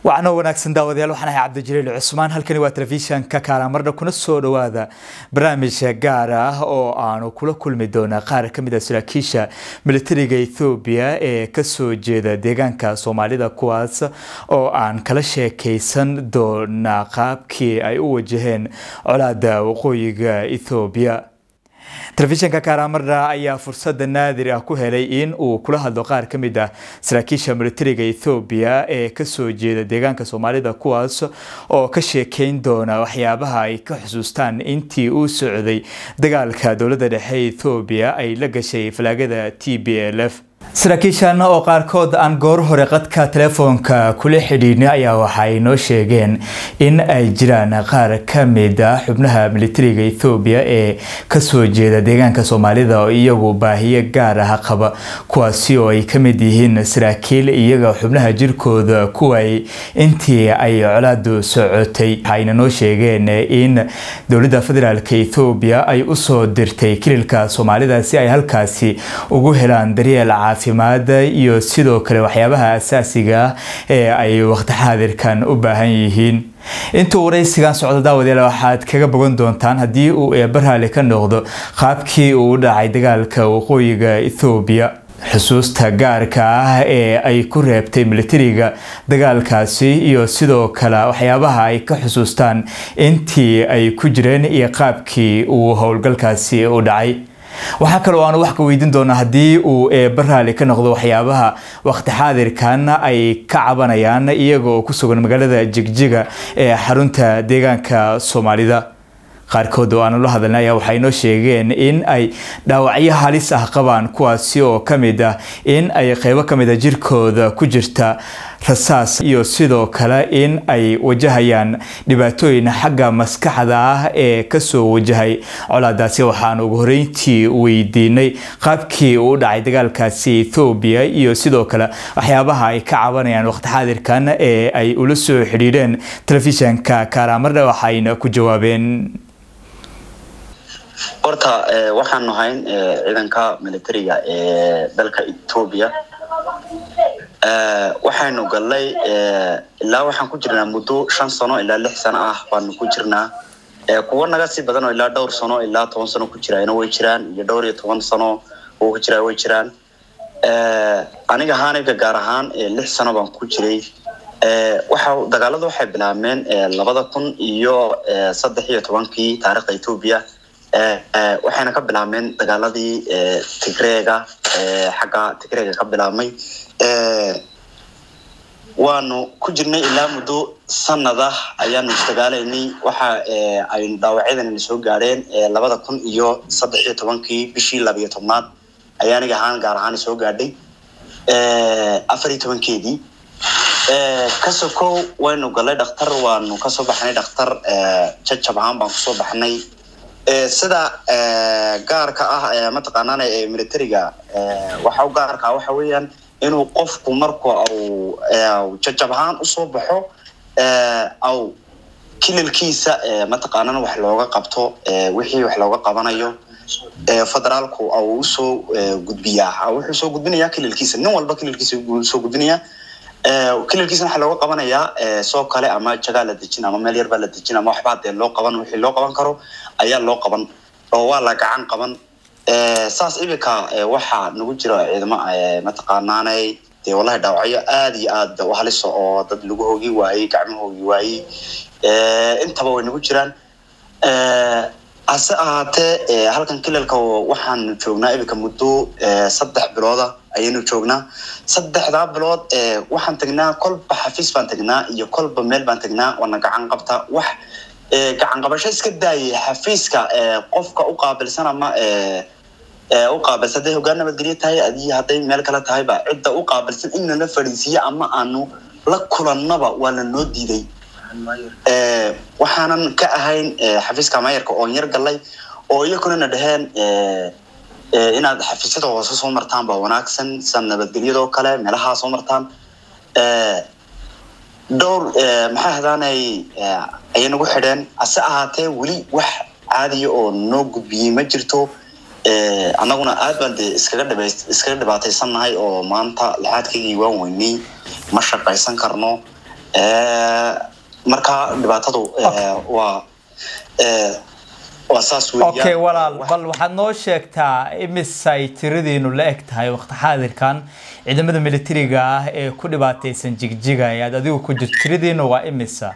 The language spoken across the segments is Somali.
wacno wanaagsan daawadayaal waxaan ahay cabdijaliil cusmaan halkani waa telefishanka kaalamarna kuna soo dhowaada barnaamij gaar ah oo aanu kula kulmi doonaa qaar ka mid a saraakiisha militariga ethoobiya ee kasoo jeeda deegaanka soomaalida kuwaas oo aan kala sheekeysan doonaa qaabkii ay u wajaheen colaada waqooyiga ethoobiya telefishanka kaaramarna ayaa fursada naadir ah ku helay in uu kula hadlo qaar ka mid ah saraakiisha militariga ethoobiya ee kasoo jeeda deegaanka soomaalida kuwaas oo ka sheekeyn doona waxyaabaha ay ka xusuustaan intii uu socday dagaalka dowladda dhexe ethoobiya ay la gashay falaagada t b l f saraakiishan oo qaarkood aan goor hore qadka telefoonka kula xidhiidhnay ayaa waxay noo sheegeen in ay jiraan qaar ka mid ah xubnaha militariga ethoobiya ee kasoo jeeda deegaanka soomaalida oo iyagu baahiyo gaar ah qaba kuwaasi oo ay ka mid yihiin saraakiil iyaga xubnaha jirkooda kuway intii ay colaadu socotay waxayna noo sheegeen in dowladda federaalk ethoobiya ay usoo dirtay kililka soomaalida si ay halkaasi ugu helaan daryeel caafimaad iyo sidoo kale waxyaabaha asaasiga ah ee ay waqti xaadirkan u baahan yihiin intuu waraysigan socdo daawadayaal waxaad kaga bogan doontaan haddii uu eebaraali ka noqdo qaabkii uu u dhacay dagaalka waqooyiga ethoobiya xusuusta gaarka ah ee ay ku reebtay militariga dagaalkaasi iyo sidoo kale waxyaabaha ay ka xusuustaan intii ay ku jireen iyo qaabkii uu howlgalkaasi u dhacay waxaa kaloo aanu wax ka weydiin doonaa haddii uu eebaraali ka noqdo waxyaabaha waqti xaadirkan ay ka cabanayaan iyaga oo ku sugan magaalada jigjiga ee xarunta deegaanka soomaalida qaarkood oo aanu la hadalnay ayaa waxay noo sheegeen in ay dhaawacyo halis ah qabaan kuwaasi oo ka mid ah in ay qeybo ka mid a jirkooda ku jirta rasaas iyo sidoo kale in ay wajahayaan dhibaatooyin xagga maskaxda ah ee kasoo wajahay colaadaasi waxaan ugu horeyntii weydiinay qaabkii uu u dhacay dagaalkaasi ethoobiya iyo sidoo kale waxyaabaha ay ka cabanayaan waqti xaadirkan ee ay ula soo xidhiidheen telefishanka kaaramarna waxayna ku jawaabeen horta waxaan nahayn ciidanka militariga ee dalka etoobiya waxaynu galnay ilaa waxaan ku jirnaa muddo shan sano ilaa lix sano ah baanu ku jirnaa kuwa naga sii badan oo ilaa dhowr sano ilaa toban sano ku jiraana way jiraan iyo dhowr iyo toban sano oo ku jiraa way jiraan aniga ahaaniga gaar ahaan lix sano baan ku jiray waxa dagaalada waxay bilaabmeen labada kun iyo saddex iyo tobankii taarikhda etoobiya waxayna ka bilaabmeen dagaaladii tigreega xagga tigreega ka bilaabmay waanu ku jirnay ilaa muddo sanada ayaanu isdagaalaynay waxa ay dhaawacyadan soo gaadheen labada kun iyo saddex iyo tobankii bishii labiyo tobnaad ayaa aniga ahaan gaar ahaan soo gaadhay afar iyo tobankeedii kasoo kow waynu galay dhakhtar waanu kasoo baxnay dhakhtar jajab ahaan baan kusoo baxnay sida gaarka ah mataqaanaan militariga waxa u gaarka waxa weeyaan inuu qofku marku au jajab ahaan usoo baxo au kililkiisa mataqaanaan wax looga qabto wixii wax looga qabanayo federaalku au usoo gudbiyaa wuxuu soo gudbinayaa kililkiisa nin walba kililkiisa soo gudbinayaa kililkiisa waxaa looga qabanayaa soo kale ama jagaa la dejin ama meel yar baa la dejin ama waxbaa dee loo qaban wixii loo qaban karo ayaa loo qaban oo waa la gacan qaban saas imika waxaa nagu jira ciidamo mataqaanaanay dee wallahi dhaawacyo aada iyo aad u halisa oo dad lagu hoogi waayey gacmahoogi waayey intaba way nagu jiraan hase ahaatee halkan kilalka waxaanu joognaa imika muddo saddex bilooda ayaynu joognaa saddexdaa bilood waxaan tagnaa kolba xafiis baan tagnaa iyo kolba meel baan tagnaa waana gacan qabta wax gacan qabasho iska daayay xafiiska qofka u qaabilsan ama u qaabilsan hadday hoggaan nabadgelyo tahay adii hadday meel kale tahayba cidda u qaabilsan in nala fadhiisiiyo ama aanu la kulannaba waa la noo diiday waxaanan ka ahayn xafiiska mayarka oon yar gallay oo iyakuna na dhaheen inaad xafiisyada hoose soo martaan baa wanaagsan sida nabadgelyadoo kale meelahaa soo martaan dhowr maxay hadaanay ayay nagu xidheen hase ahaatee weli wax caadiya oo noo gudbiyey ma jirto annaguna aad baan dee iskaga dhib iskaga dhibaataysannahay oo maanta lixaadkaygii waan weynay ma shaqaysan karno marka dhibaatadu waa waa saas weeyaan okay walaal bal waxaad noo sheegtaa imisay tiradiinu la eg tahay waqti xaadirkan ciidamada militariga ah ee ku dhibaataysan jigjiga ee aad adigu ku jirto tiradiinu waa imisa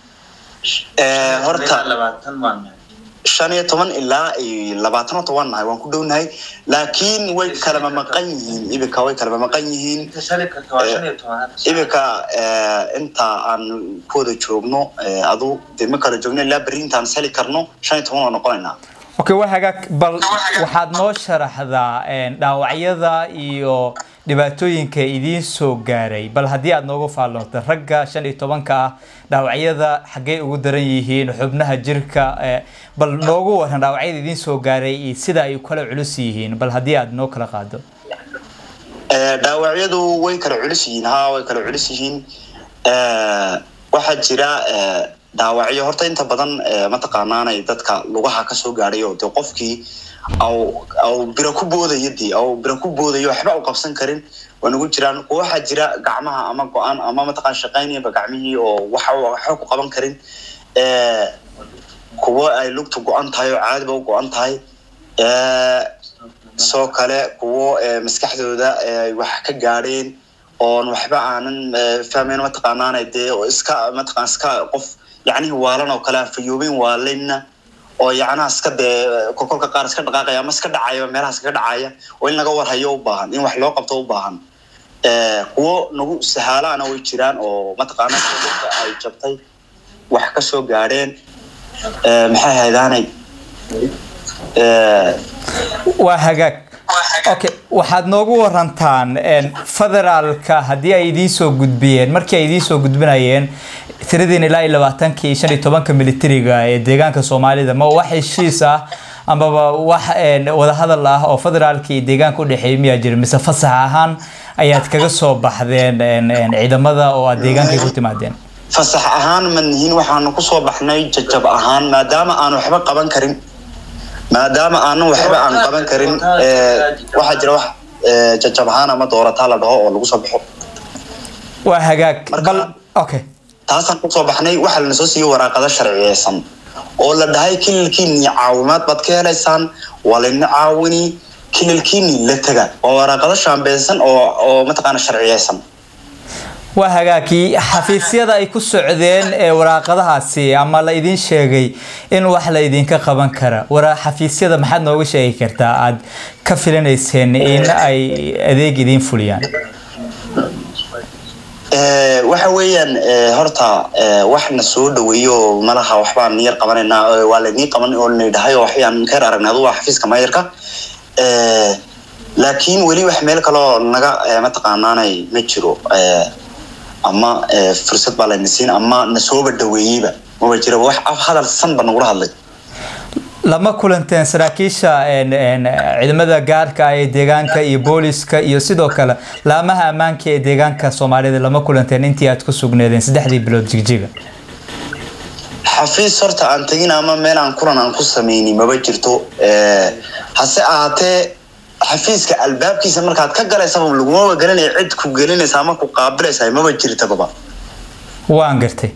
horta shan iyo toban ilaa labaatan horta waan nahay waan ku dhownahay laakiin way kalama maqan yihiin ibika way kalama maqan yihiin ibika inta aan ku wada joogno adu dee ma kala joogno ilaa berri intaan sali karno shan iyo toban waa noqonaynaa okay waa hagaag bal waxaad noo sharaxdaa dhaawacyada iyo dhibaatooyinka idiin soo gaaray bal haddii aad noogu faalloonto ragga shan iyo tobanka ah dhaawacyada xaggey ugu daran yihiin xubnaha jirka bal noogu waran dhaawacyada idiin soo gaaray iyo sida ay kala culus yihiin bal haddii aad noo kala qaado dhaawacyadu way kala culus yihiin ha way kala culus yihiin waxaa jira dhaawacyo horta inta badan mataqaanaanay dadka lugaha kasoo gaadhay oo dee qofkii aw aw biro ku boodayo dee aw biro ku boodayo waxba u qabsan karin waa nagu jiraan kuwa waxaa jira gacmaha ama go-aan ama mataqaan shaqaynayaba gacmihii oo waxa waxba ku qaban karin kuwo ay lugtu go-an tahay oo caadiba u go-an tahay soo kale kuwo maskaxdooda ay wax ka gaadheen oon waxba aanan fahmayn mataqaanaana dee iska mataqaan iska qof yacnihi waalan oo kale aan fayoobin waalayna oo yacnaha iska dee kolkolka qaar iska dhaqaaqaya ama iska dhacaya meelaha iskaga dhacaya oo in laga warhayo u baahan in wax loo qabto u baahan kuwo nagu sahaalaana way jiraan oo mataqaana lugta ay jabtay wax ka soo gaadheen maxay haydaanay waa hagaag okay waxaad noogu warantaan federaalka haddii ay idiin soo gudbiyeen markii ay idiin soo gudbinayeen tiradiin ilaa iyo labaatankii shan iyo tobanka militariga ee deegaanka soomaalida ma wax heshiis ah amaba wax wadahadal ah oo federaalka iyo deegaanka udhexeeya miyaa jira mise fasax ahaan ayaad kaga soo baxdeen ciidamada oo aad deegaanka ku timaadeen fasax ahaan ma nihin waxaanu kusoo baxnay jajab ahaan maadaama aan waxba qaban karin maadaama aanan waxba aan qaban karin waxaa jira wax jajab ahaan ama doorataa la dhaho oo lagu soo baxo waa hagaag bal okay taasaan kusoo baxnay waxaa lana soo siiyey waraaqado sharciyeysan oo la dhahay kililkiini caawimaad baad ka helaysaan waa layna caawini kililkiini la taga waa waraaqado shaambeysan oo oo mataqaana sharciyeysan waa hagaagii xafiisyada ay ku socdeen ee waraaqadahaasi ama la idin sheegay in wax la idinka qaban kara wara xafiisyada maxaad nooga sheegi kartaa aad ka filinayseen in ay adeeg idiin fuliyaan waxa weeyaan horta waxna soo dhaweeyo malaha waxbaan niyar qabanaynaa waa laydin qaban oo lanidhahay oo waxyaan keer aragnay adu waa xafiiska maayarka laakiin weli wax meel kaloo naga mataqaanaanay ma jiro ama fursad baa layna siin ama nasooba dhaweeyeyba maba jira wax hadal san ba nagula hadlay lama kulanteen saraakiisha ciidamada gaarka ah ee deegaanka iyo booliska iyo sidoo kale laamaha ammaanka ee deegaanka soomaalida lama kulanteen intii aad ku sugneedeen saddexdii bilood jigjiga xafiis horta aan tegin ama meel aan kulan aan ku sameyni maba jirto hase ahaatee xafiiska albaabkiisa markaad ka galaysaba lagumaba gelinaya cid ku gelinaysa ama ku qaabilaysa maba jirtababa waan gartay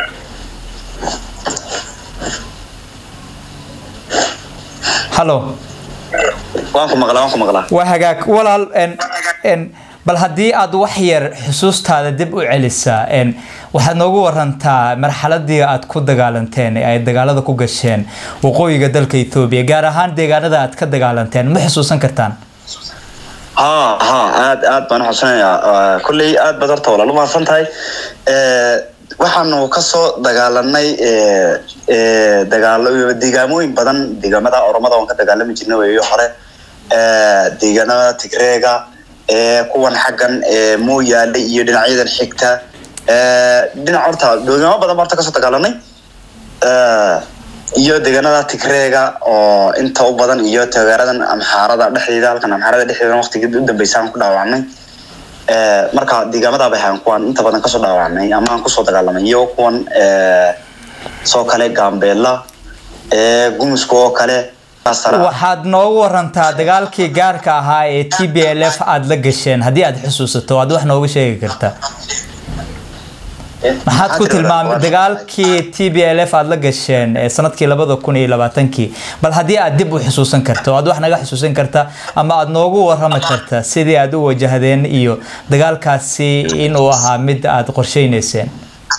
hallo waan ku maqlaa waan ku maqlaa waa hagaag walaal bal haddii aad wax yar xusuustaada dib u celisaa waxaad noogu warantaa marxaladii aad ku dagaalanteen ee ay dagaalada ku gasheen waqooyiga dalka ethoobiya gaar ahaan deegaanada aad ka dagaalanteen ma xusuusan kartaan ha ha aad aad baan xusuusanayaa kolley aad baad horta walaal umahadsan tahay waxaanu kasoo dagaalanay dagaalo deegaamooyin badan deegaamada oromada waan ka dagaalami jirnay weeyo hore deegaanada tigreega kuwan xaggan mooyaale iyo dhinacyadan xigta dhinac horta deegaamo badan ba horta kasoo dagaalanay iyo deegaanada tigreega oo inta u badan iyo taageeradan amxaarada dhexdeeda halkan amxaarada dhexdeeda waqtigii u dambeysa aan ku dhaawacnay marka deegaamada bay ahaan kuwan inta badan kasoo dhaawacnay ama aan kusoo dagaalamay iyo kuwan soo kale gambeela gumuska oo kale waxaad noogu warantaa dagaalkii gaarka ahaa ee t b l f aada la gasheen haddii aad xusuusato aad wax nooga sheegi kartaa maxaad ku tilmaamay dagaalkii t b l f aada la gasheen sanadkii labada kun iyo labaatankii bal haddii aad dib u xusuusan karto aad wax naga xusuusan karta ama aada noogu warrami karta sidii aad u wajahdeen iyo dagaalkaasi inuu ahaa mid aada qorsheyneyseen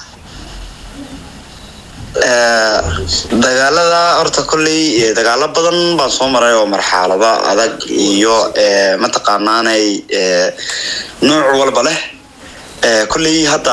dagaalada horta kolley dagaalo badan baan soo maray oo marxalado adag iyo mataqaanaanay nooc walba leh kolley hadda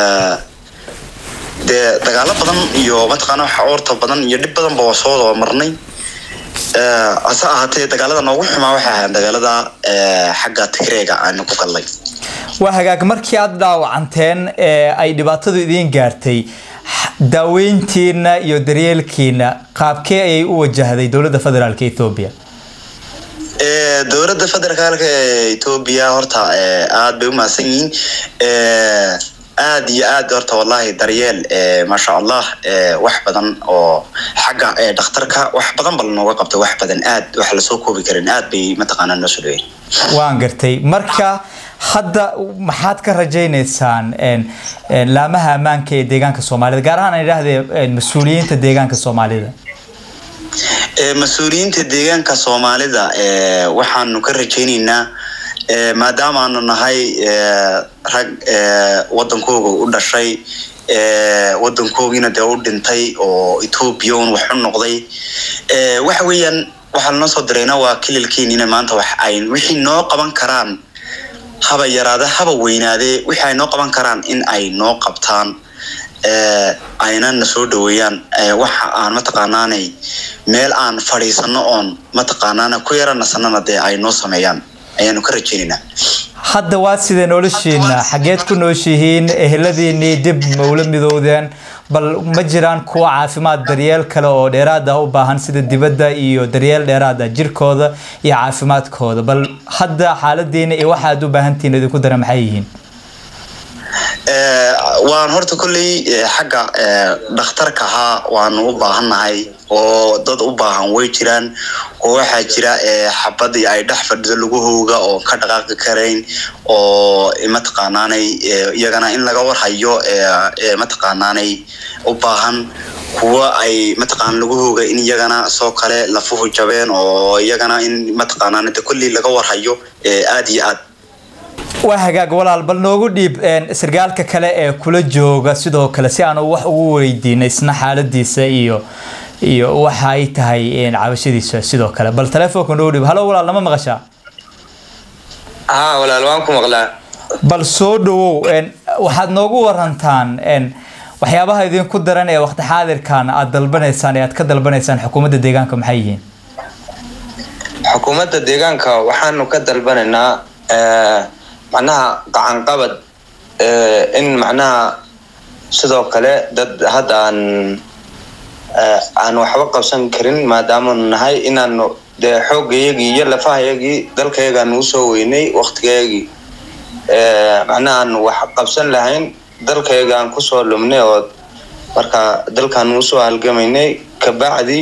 dee dagaalo badan iyo mataqaana wax oorta badan iyo dhib badanba waa soo wada marnay hase ahaatee dagaalada noogu xumaa waxay ahaan dagaalada xagga tigreega aanu ku gallay waa hagaag markii aada dhaawacanteen ee ay dhibaatadu idiin gaartay daaweyntiina iyo daryeelkiina qaabkee ayay u wajahday dowladda federaalk ethoobia dowladda federaalka ee ethoobia horta aada bay umahadsan yihiin aada iyo aad horta wallahi daryeel maasha allah wax badan oo xagga dhakhtarka wax badan ba lanooga qabta wax badan aad wax lasoo koobi karin aad bay mataqaanaa noo soo dhaweyn waan gartay marka hadda maxaad ka rajayneysaan laamaha ammaanka ee deegaanka soomaalida gaar ahaan aan idhaahdee mas-uuliyiinta deegaanka soomaalida mas-uuliyiinta deegaanka soomaalida waxaanu ka rajayneynaa maadaama aanu nahay rag wadankooga u dhashay wadankoogina dee u dhintay oo ethoobia un wax u noqday waxa weeyaan waxaa lanoo soo dirayna waa kililkeenina maanta wax ay wixii noo qaban karaan haba yaraade haba weynaadee wixii ay noo qaban karaan in ay noo qabtaan ayna na soo dhaweeyaan waxa aan mataqaanaanay meel aan fadhiisano oon mataqaanaana ku yara nasanana dee ay noo sameeyaan ayaanu ka rajeynaynaa hadda waa sidee noloshiina xageed ku nooshihiin eheladiinii dib ma ula midoodeen bal ma jiraan kuwa caafimaad daryeel kale oo dheeraad ah u baahan sida dibadda iyo daryeel dheeraad ah jirkooda iyo caafimaadkooda bal hadda xaaladiina iyo waxaad u baahantihiin idinku dara maxay yihiin waan horta kolley xagga dhakhtarka ahaa waanu u baahannahay oo dad u baahan way jiraan oo waxaa jira xabadii ay dhex fadhido lagahooga oo ka dhaqaaqi karayn oo mataqaanaanay iyagana in laga warhayo mataqaanaanay u baahan kuwa ay mataqaana lagahooga in iyagana soo kale lafuhu jabeen oo iyagana in mataqaanaan de kolley laga warhayo aada iyo aad waa hagaag walaal bal noogu dhiib sargaalka kale ee kula jooga sidoo kale si aanu wax ugu weydiino isna xaaladiisa iyo iyo waxa ay tahay cabashadiisa sidoo kale bal telefoonka noogu dhiib halo walaal nama maqashaa haa walaal waan ku maqlaa bal soo dhawow waxaad noogu warantaan waxyaabaha idinku daran ee waqti xaadirkan aad dalbanaysaan ee aad ka dalbanaysaan xukuumadda deegaanka maxay yihiin xukuumadda deegaanka waxaanu ka dalbanaynaa macnaha gacanqabad in macnaha sidoo kale dad hadda aan aan waxba qabsan karin maadaamanu nahay inaanu dee xoogayagii iyo lafahayagii dalkayagaan usoo weynay waktigayagii macnaha aan wax qabsan lahayn dalkayagaan kusoo lumnay oo marka dalkaan usoo halgamaynay kabacdi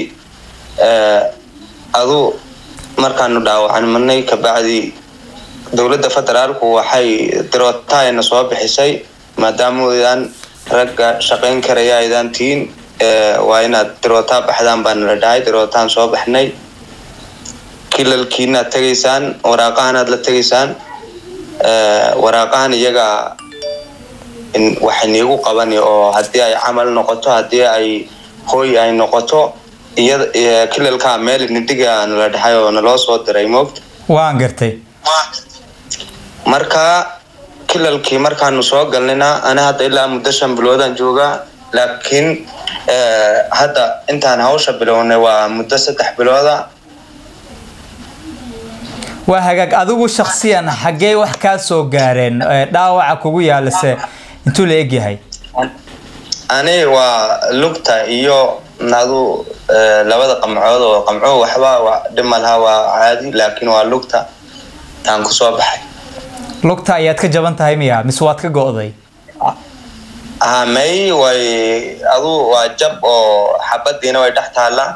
adu markaanu dhaawacanmanay kabacdi dowladda federaalku waxay dirootaayna soo bixisay maadaamaydaan ragga shaqayn karaya aydaan tihiin waa inaad dirootaa baxdaan baana la dhahay dirootaan soo baxnay kilalkiinaad tegaysaan waraaqahanaad la tegaysaan waraaqahan iyaga waxay niigu qabani oo haddii ay camal noqoto haddii ay hooy ay noqoto iya kilalkaa meel nidhiga nala dhahay oo naloo soo diray moogta waan gartay marka kilalkii markaanu soo galnayna ana hadda ilaa muddo shan biloodaan joogaa laakiin hadda intaan hawsha bilownay waa muddo saddex bilooda waa hagaag adigu shaksiyan xaggee wax kaa soo gaareen dhaawaca kugu yaalase intuu la egyahay ani waa lugta iyo adu labada qamcood oo qamco waxba dhima laha waa caadi laakiin waa lugta taan kusoo baxay lugta ayaad ka jaban tahay miya mise waad ka go'day may way adu waa jab oo xabadiina way dhex taallaa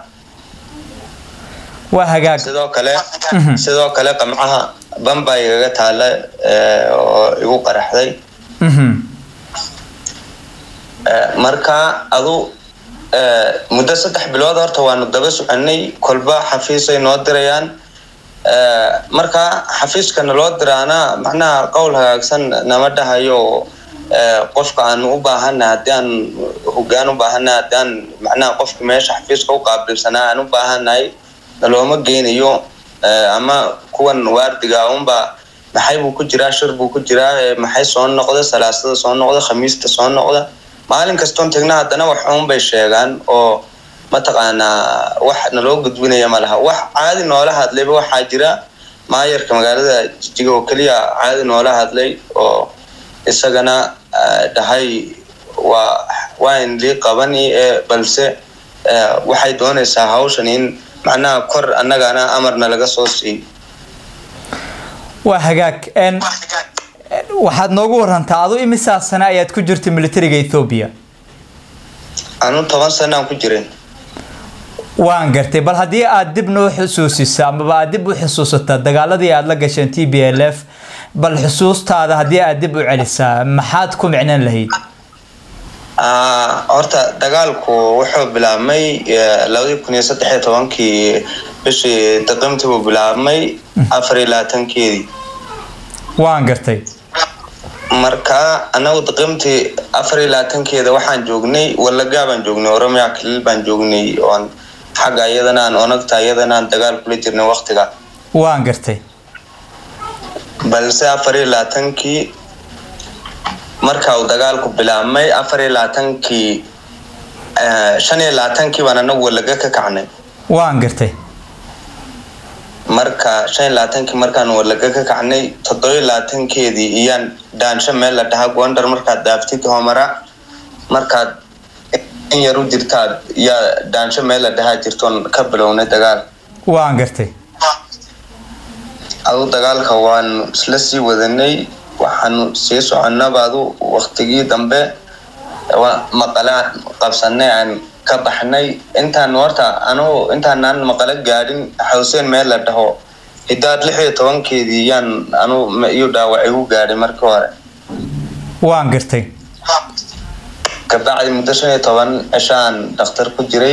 waa hagaag sidoo kale sidoo kale qamcaha bamba igaga taalla oo igu qaraxday marka adu muddo saddex bilood horta waanu daba soconay kolba xafiisay noo dirayaan marka xafiiskana loo diraana macnaha qowl hagaagsan nama dhahayo qofka aan u baahana haddii aan hogaan u baahana haddii aan macnaha qofka meesha xafiiska u qaabilsanaa aan u baahanahay nalooma geynayo ama kuwan waardiga unba maxay buu ku jiraa shir buu ku jiraa maxay soo noqda salaasada soo noqda khamiista soo noqda maalin kastoon tegna haddana wax uun bay sheegaan oo mataqaanaa wax naloo gudbinaya ma laha wax caadi noola hadlayba waxaa jira maayarka magaalada jijiga oo keliya caadi noola hadlay oo isagana dhahay waa waa in lii qabani balse waxay doonaysaa hawshan in macnaha kor annagana amarna laga soo siiyo waa hagaag waxaad noogu warantaa adu imisaa sane ayaad ku jirtay militariga ethoobiya anu toban sanaan ku jiray waan gartay bal haddii aad dib noo xusuusisa amaba aad dib u xusuusata dagaaladii aad la gasheen t b l f bal xusuustaada haddii aad dib u celisaa maxaad ku micnan lahayd horta dagaalku wuxuu bilaabmay labadii kun iyo saddex iyo tobankii bishii daqimtii buu bilaabmay afar iyo labaatankeedii waan gartay marka anagu daqimtii afar iyo labaatankeeda waxaan joognay walagaa baan joognay oromiya kaliil baan joognay oon xagga iyadana aan onagta iyadana aan dagaal kula jirnay waktiga waan gartay balse afar iyo labaatankii marka uu dagaalku bilaabmay afar iyo labaatankii shan iyo labaatankii baan anagu walaga ka kacnay waan gartay marka shan iyo labaatankii markaan walaga ka kacnay toddobiyo labaatankeedii iyaan dhaansho meel la dhahaa gondar markaad daaftid homara markaad in yar u jirtaad yaa dhaansho meel la dhahaa jirtoon ka bilownay dagaal waan gartay adu dagaalka waan isla sii wadanay waxaanu sii soconaba adu waktigii dambe maqalaan qabsanay aan ka baxnay intaan horta anugu intaanaan maqalo gaadhin xawseen meel la dhaho hidaad lix iyo tobankeedii yaan anu iyo dhaawac igu gaadhay markii hore waan gartay kabacdi muddo shan iyo toban cishaan dhakhtar ku jiray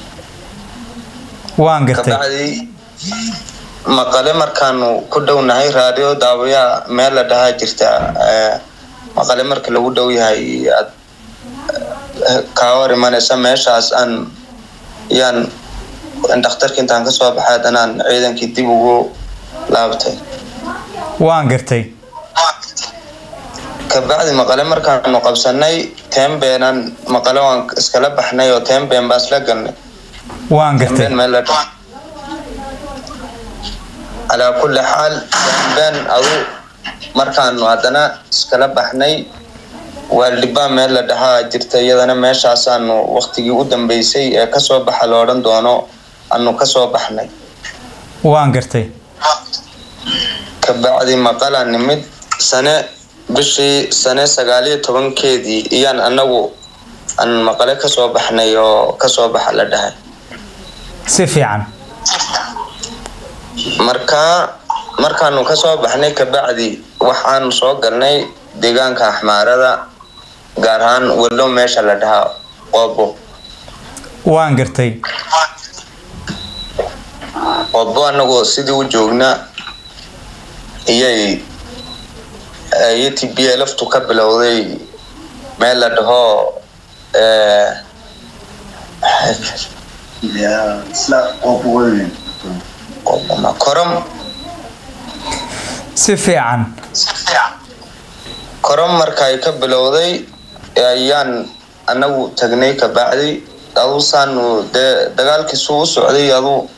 waan gartay kabacdi maqale markaanu ku dhownahay raadiyo daawayaa meel la dhahaa jirta maqale marka lagu dhow yahay aad kaa hor imanaysa meeshaas aan yaan dhakhtarkii intaan kasoo baxay haddanaan ciidankii dib ugu laabtay waan gartay kabacdi maqale markaanu qabsanay tembeenan maqale waan iskala baxnay oo tembeen baa isla galnay waan gartay tembeen meel la dhaha calaa kulli xaal tembeen adu markaanu haddana iskala baxnay waalibaa meel la dhahaa jirta iyadana meeshaasaanu waktigii u dambeysay ee kasoo baxa la odhan doono anu kasoo baxnay waan gartay kabacdi maqala nimid sane bishii sane sagaaliyo tobankeedii iyaan anagu aan maqale kasoo baxnay oo kasoo baxa la dhahay si fiican markaa markaanu kasoo baxnay kabacdi waxaanu soo galnay deegaanka axmaarada gaar ahaan walow meesha la dhahaa qoobo waan gartay qoobo anagoo sidii u joogna iyay iyo t b laftu ka bilowday meel la dhaho korom si fiican korom markaay ka bilowday ayaan anagu tagnay kabacdi adu saanu dee dagaalkiisuu u socday adu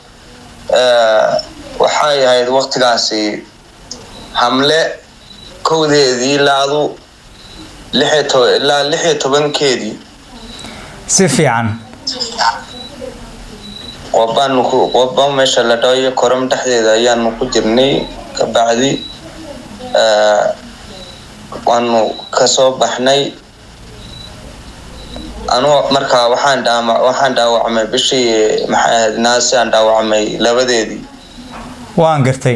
waxay ahayd waktigaasi hamle kowdeedii ilaa adu ilaa lix iyo tobankeedii si fiican qoobaanu qooba meesha la dhaho iyo korom dhexdeeda ayaanu ku jirnay kabacdi waanu kasoo baxnay anu markaa waxaan dhaama waxaan dhaawacmay bishii maxay ahayd naasi aan dhaawacmay labadeedii waan gartay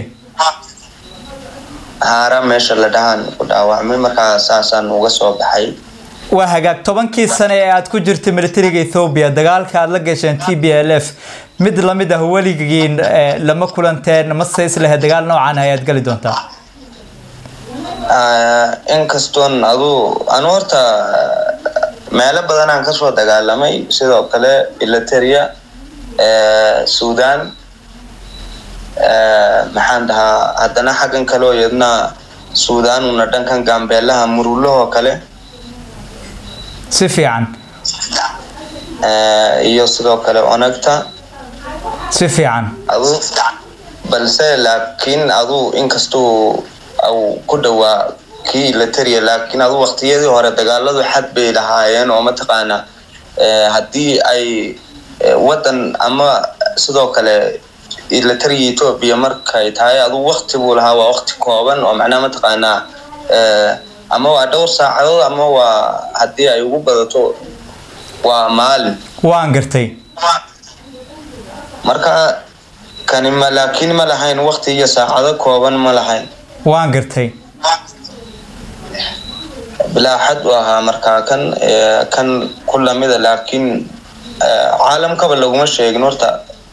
haara meesha la dhahaan ku dhaawacmay markaa saasaan uga soo baxay waa hagaag tobankii sane ee aad ku jirtay militariga ethoobia dagaalka aad la gasheen t b l f mid lamid ah weligiin eh, lama kulanteen mase islehe dagaal noocan ayaad gali doontaa inkastoon adu anu horta meelo badanaan kasoo dagaalamay sidoo kale iliteria sudan maxaan dhahaa haddana xaggan kale oo iyadna sudan una dhankan gambeelaha murulahoo kale si fiican iyo sidoo kale onagta si fiican adu balse laakiin adu inkastuu au ku dhawaa kii iliteria laakiin adu waqtiyadii hore dagaaladu xad bay lahaayeen oo mataqaana haddii ay wadan ama sidoo kale iliteria ethoopia markay tahay adu wakti buu lahaa waa wakti kooban oo macnaha mataqaanaa ama waa dhowr saacadood ama waa haddii ay ugu badato waa maalin waan gartay marka kani ma laakiin ma lahayn wakti iyo saacado kooban ma lahayn waan gartay bilaa xad u ahaa markaa kan kan ku lamida laakiin caalamkaba laguma sheegin horta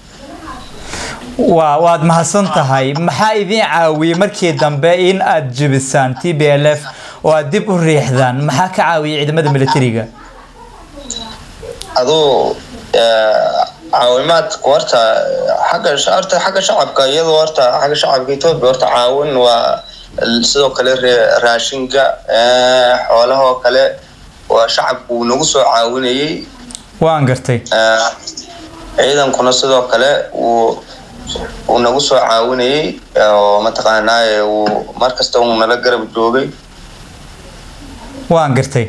waa waad mahadsan tahay maxaa idin caawiyey markii dambe in aad jebisaan t b l f oo aad dib u riixdaan maxaa ka caawiyey ciidamada militariga aduu caawimaadku horta xagga horta xagga shacabka iyadoo horta xagga shacabka ethoopia horta caawin waa sidoo kale raashinka xoolaha oo kale waa shacabku uu nagu soo caawinayay waan gartay ciidankuna sidoo kale uu uu nagu soo caawinayay oo mataqaanaaye uu markasta uu nala garab joogay waan gartay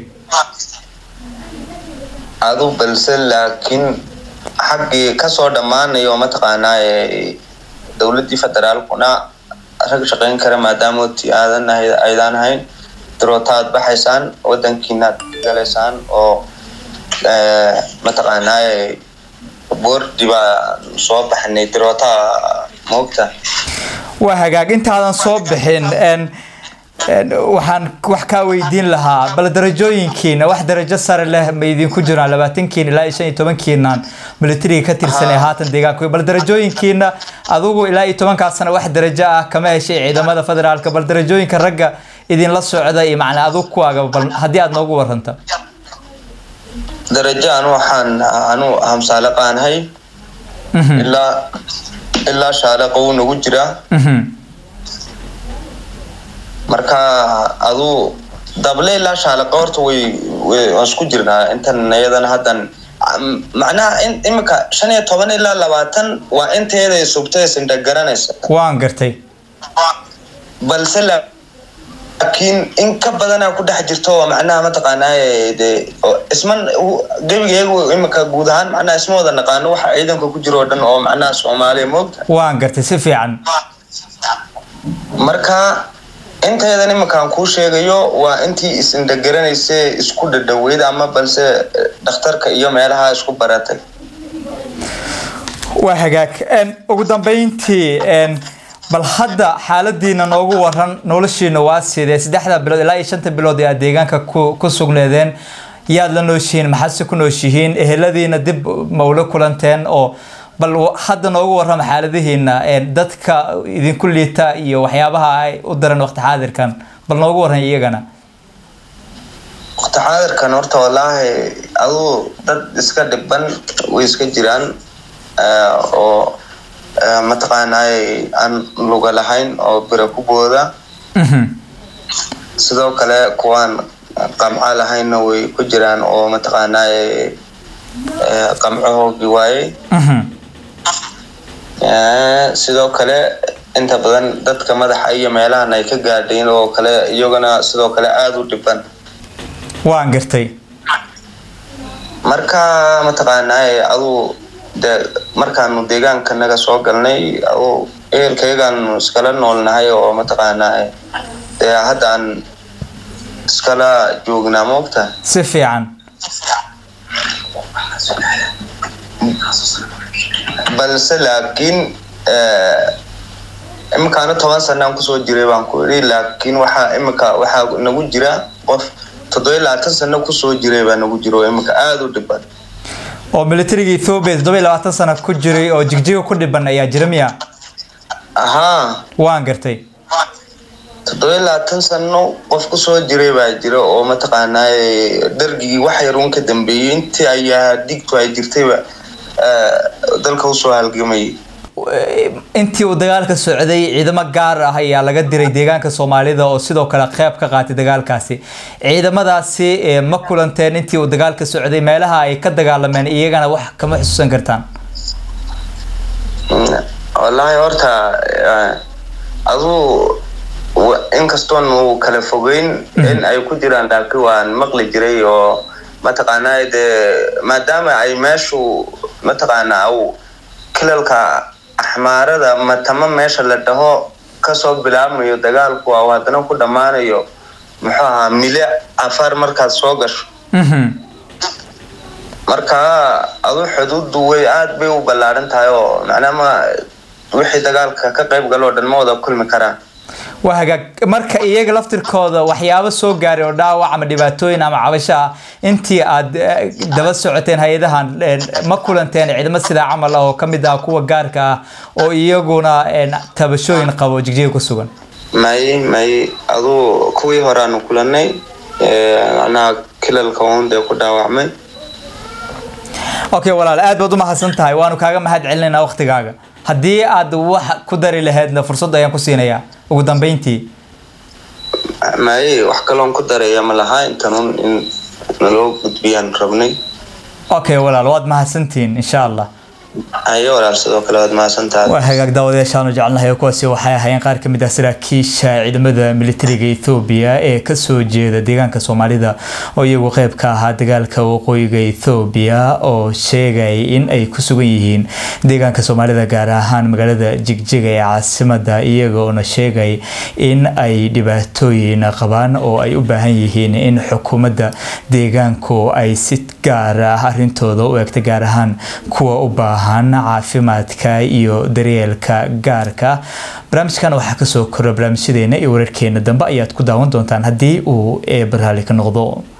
adu balse laakiin xaggii kasoo dhammaanaya oo mataqaanaaye dowladdii federaalkuna rag shaqayn kara maadaama ti aadan aydaan ahayn dirootaad baxaysaan wadankiinaad galaysaan oo mataqaanaaye boordi baa soo baxnay dirootaa moogta waa hagaag intaadan soo bixin waxaan wax kaa weydiin lahaa bal darajooyinkiina wax darajo sare leh ma idinku jiraan labaatankiina ilaa shan iyo tobankiinaan militariga ka tirsan ee haatan deegaanka bal darajooyinkiina adigu ilaa iyo tobankaa sano wax darajo ah kama heshay ciidamada federaalka bal darajooyinka ragga idinla socda iyo macnaa adigu kuwaaga bal haddii aad noogu waranta darajo anu waxaan anu hamsaaleqaanahay ilaa ilaa shaaleqa wuu nagu jiraa marka adu dable ilaa shaaleqa horta way waan isku jirnaa intan iyadana haddan macnaha imika shan iyo toban ilaa labaatan waa inteeda subtay sindha garanaysa waan gartay balse laakiin in ka badanaa ku dhex jirto oo macnaha mataqaanaaye de isman gebigeegu imika guud ahaan macnaha isma wada naqaano waxa ciidanka ku jiro oo dhan oo macnaha soomaaliya moogta waan gartay si fiican marka inteedan iminkaan kuu sheegayo waa intii isindhagaranaysay isku dhadhaweyd ama balse dhakhtarka iyo meelaha isku baratay waa hagaag ugu dambeyntii bal hadda xaaladiina noogu waran noloshiina waa sidee saddexda bilood ilaa iyo shanta bilood ee aad deegaanka ku sugneedeen yaad la nooshihiin maxaadse ku nooshihiin eheladiina dib maula kulanteen oo bal hadda noogu warrama xaaladihiina dadka idinku liita iyo waxyaabaha ay u daran waqti xaadirkan bal noogu warran iyagana waqti xaadirkan horta wallaahi aduu dad iska dhiban way iska jiraan oo mataqaanaaye aan luga lahayn oo bira ku booda sidoo kale kuwaan qamco lahaynna way ku jiraan oo mataqaanaaye qamcahoogi waaye sidoo kale inta badan dadka madaxa iyo meelahan ay ka gaadhayn oo kale iyagana sidoo kale aada u dhiban waan gartay marka mataqaanaaye aduu de markaanu deegaankanaga soo galnay aduu ehelkayagaanu iskala noolnahay oo mataqaanaaye dee haddaan iskala joognaa moogta si fiican balse laakiin iminkaana toban sanaan kusoo jiray baan ku idhi laakiin waxaa iminka waxaa nagu jira qof toddoba iyo labaatan sano kusoo jiray baa nagu jiro iminka aada u dhiban oo militariga ethoobia toddoba iyo labaatan sano ku jiray oo jigjiga ku dhiban ayaa jira miya ahaa waan gartay toddoba iyo labaatan sano qof kusoo jiray baa jira oo mataqaanaa dargigii wax yaruun ka dambeeyey intii ayaa dhigtu ay jirtayba dalka usoo halgamayay intii uu dagaalka socday ciidamo gaar ah ayaa laga diray deegaanka soomaalida oo sidoo kale qeyb ka qaatay dagaalkaasi ciidamadaasi ma kulanteen intii uu dagaalka socday meelaha ay ka dagaalameen iyagana wax kama xusuusan kartaan wallaahi horta aduu inkastoon uu kala fogeyn in ay ku jiraan laakiin waan maqli jiray oo mataqaanaa dee maadaama ay meeshu mataqaanaa u kilalka axmaarada matama meesha la dhaho kasoo bilaabmayo dagaalku waa haddana ku dhammaanayo muxuu ahaa mile afar markaad soo gasho marka adu xuduuddu way aada bay u ballaaran tahay oo macnaama wixii dagaalka ka qayb galoo dhan ma wada kulmi karaan waa hagaag marka iyaga laftirkooda waxyaabo soo gaaray oo dhaawac ama dhibaatooyin ama cabasho ah intii aad daba socoteen hay-adahan ma kulanteen ciidamo sidaa camal ah oo kamid ah kuwa gaarka ah oo iyaguna tabashooyin qabo jigjiga ku sugan may may aduu kuwii horeaanu kulanay macnaha kilalka uun dee ku dhaawacmay okay walaal aad baad u mahadsan tahay waanu kaaga mahad celinaynaa waktigaaga haddii aad wax ku dari lahaydna fursad ayaan ku siinayaa ugu dambeyntii maye wax kaloon ku daraya ma lahaa intanun in naloo gudbiyaan rabnay okay walaal waad mahadsantihiin insha allah haye walaal sidoo kale waad mahadsantahay waa hagaag daawadayaashaanu jecelnahay kuwaasi waxay ahaayeen qaar ka mid ah saraakiisha ciidamada militariga ethoobiya ee kasoo jeeda deegaanka soomaalida oo iyagu qeyb ka ahaa dagaalka waqooyiga ethoobiya oo sheegay in ay ku sugan yihiin deegaanka soomaalida gaar ahaan magaalada jigjiga ee caasimada iyagoona sheegay in ay dhibaatooyin qabaan oo ay u baahan yihiin in xukuumadda deegaanku ay si gaar ah arintooda u eegta gaar ahaan kuwa u baahan caafimaadka iyo daryeelka gaarka barnaamijkan waxaa kasoo kora barnaamijyadeena iyo wararkeena dambe ayaad ku daawan doontaan haddii uu eebar raali ka noqdo